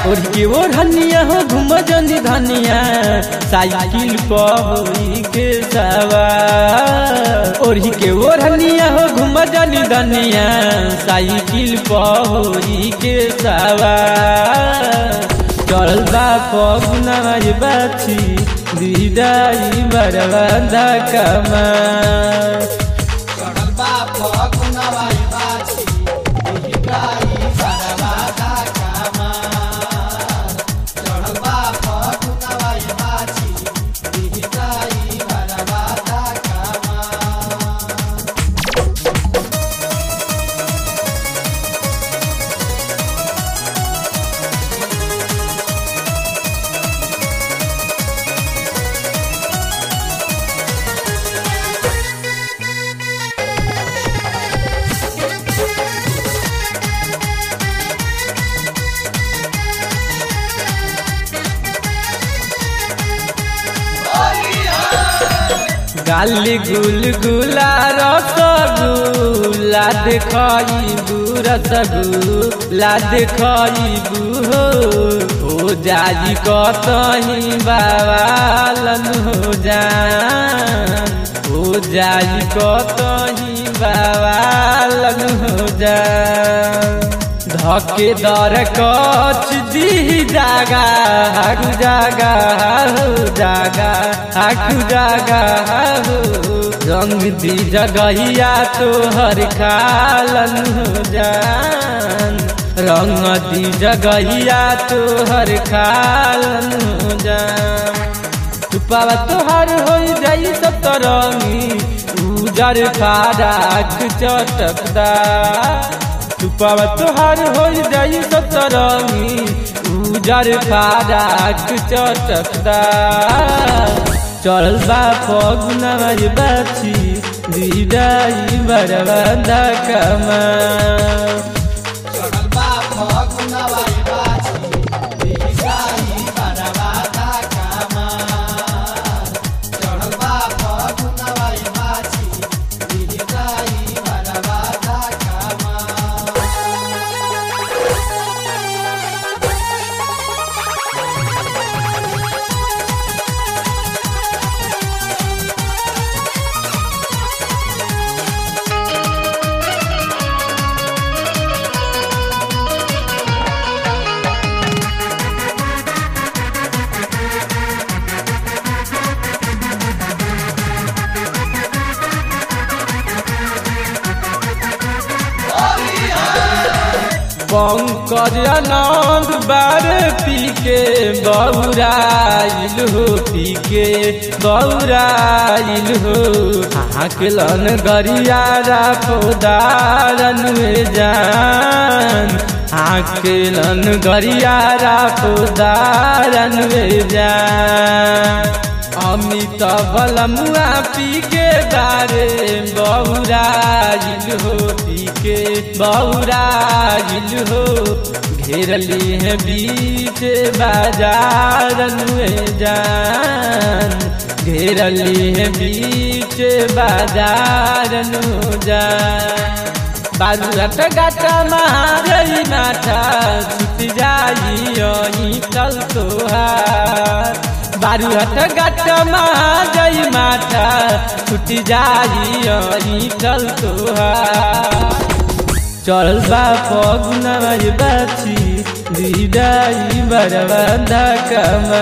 और के वो धनिया हो घूम जनी धनिया साइकिल पर होई के सवार और के वो धनिया हो घूम जनी धनिया साइकिल पर होई के सवार चल बा पगुना बाछी दिदाई बरवादा कमा चढ़ल बा फगुनवा बाछी दिहिराई बरवादा कामा चढ़ल बा फगुनवा बाछी दिहिराई बरवादा कामा गाली गुल गुला रसगुल्ला देखबू रसगुल्ला देखबू हो हो जाई कतही बाबालन हो जान हो जाई कतही बाबालन हो जान धके दर कच दी जागा हाकु जागा हो जागा हाकु जागा हो रंग दी जगहिया तोहर खालन हो जान रंग दी जगहिया तोहर खालन हो जान तुपावा तोहर हो जाई सब तरंगी उजर फाराक चटकदा तुपावा तोहर हो जाई सतरंगी उजर फाराक चटकदा चल बा फगुना बाछी दिदाई बरवादा कमा चढ़ल बा फगुनवा बाछी दिहिराई बरवादा कामा चढ़ल बा फगुनवा बाछी दिहिराई बरवादा कामा पंकज आनंद बार पी के बौराइल हो पी के बौराइल हो हाकलन गरियारा पोदारन में जान हाकलन गरियारा पोदारन में जान अमित बलमुआ पी के दारे बौराइल हो पी के बौराइल हो घेरली है बीच बाजारन में जान घेरली है बीच बाजारन जान बालुरट गाटा महारई माथा छुट जाई चल तोहार बारुहट गट जई माथा छुट जाई चल तोहार चल बा फगुना बाछी दिदाई बरबंधा कमा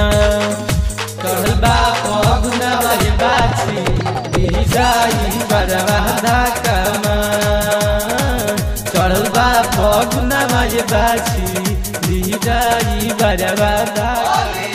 चल बा फगुना बाछी दिदाई बरबंधा कमा चल बा फगुना बाछी दिदाई बरबंधा